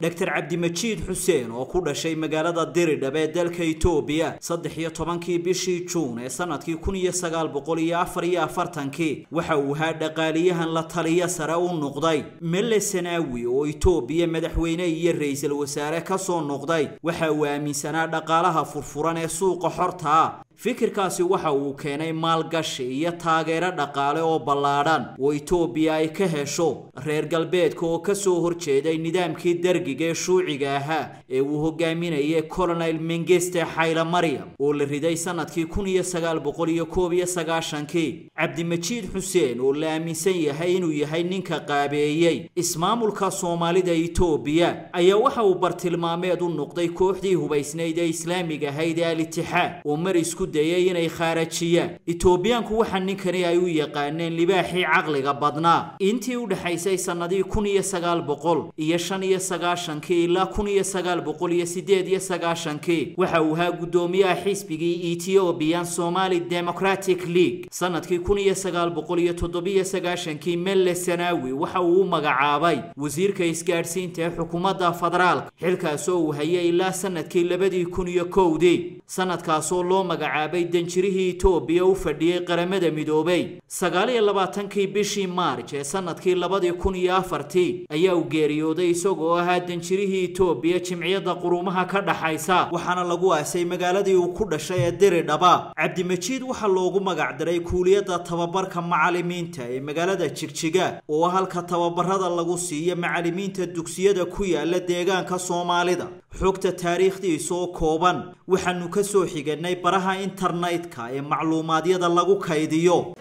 dr cabdimajiid xuseen oo ku dhashay magaalada diridhab ee dalka itoobiya saddex iyo tobankii bishii juun ee sanadkii kun iyo sagaal boqol iyo afar iyo afartankii waxa uu ahaa dhaqaaliyahan la taliya sare u noqday melle sanaawi oo itoobiya madaxweyne iyo ra-iisul wasaare ka soo noqday waxa uu aaminsanaa dhaqaalaha furfuran ee suuqa xorta ah fikirkaasi waxa uu keenay maalgashi iyo taageero dhaqaale oo ballaadhan oo itoobiya ay ka hesho reer galbeedka oo ka soo horjeeday nidaamkii dargiga ee shuuciga ahaa ee uu hogaaminayay colonel mengeste xayla maryam oo la riday sanadkii kun iyo sagaal boqol iyo koob iyo sagaashankii cabdimajiid xuseen oo la aaminsan yahay inuu yahay ninka qaabeeyey ismaamulka soomaalida itoobiya ayaa waxa uu bartilmaameed u noqday kooxdii hubaysnayd ee islaamiga ahayd ee al-itixaad oo mar isku dayay inay khaarajiyaan itoobiyaanku waxa ninkani ay u yaqaaneen libaaxii caqliga badnaa intii u dhexaysay sannadii kun iyo sagaal boqol iyo shan iyo sagaashankii ilaa kun iyo sagaal boqol iyo sideed iyo sagaashankii waxa uu ahaa guddoomiyaha xisbigii ethiopian somali democratic league sanadkii kun iyo sagaal boqol iyo toddobiyo sagaashankii melle sanaawi waxa uu u magacaabay wasiirka isgaadhsiinta ee xukuumadda federaalka xilkaasoo uu hayay ilaa sanadkii labadii kun iyo kowdii sanadkaasoo loo magacaabay danjirihii itoobiya u fadhiyey qaramada midoobay sagaal iyo labaatankii bishii maarj ee sanadkii labadii kun iyo afartii ayaa uu geeriyooday isagoo ahaa danjirihii itoobiya jimciyadda quruumaha ka dhaxaysa waxaana lagu aasay magaaladii uu ku dhashay ee diridhaba cabdimajiid waxaa loogu magacdaray kuuliyadda tababarka macalimiinta ee magaalada jigjiga oo halka tababarada lagu siiyo macalimiinta dugsiyada ku yaala deegaanka soomaalida xogta taariikhdiisa oo kooban waxaanu ka soo xiganay baraha internetka ee macluumaadyada lagu kaydiyo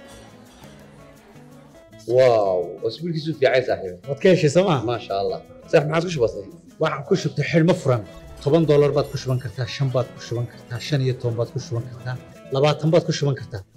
واو اسبوع كيسو في عايز صاحبي waad ka heshay sooma ما شاء الله صح ما عادش بسيط waxaan ku shubtay xidhmo furan toban doolar baad ku shuban kartaa shan baad ku shuban kartaa shan iyo toban baad ku shuban kartaa labaatan baad ku shuban kartaa